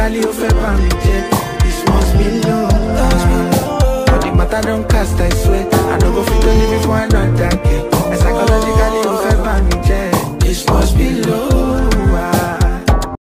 Physically, you feel me, This must be love. But the matter don't cast, I swear. I don't go fit to live before another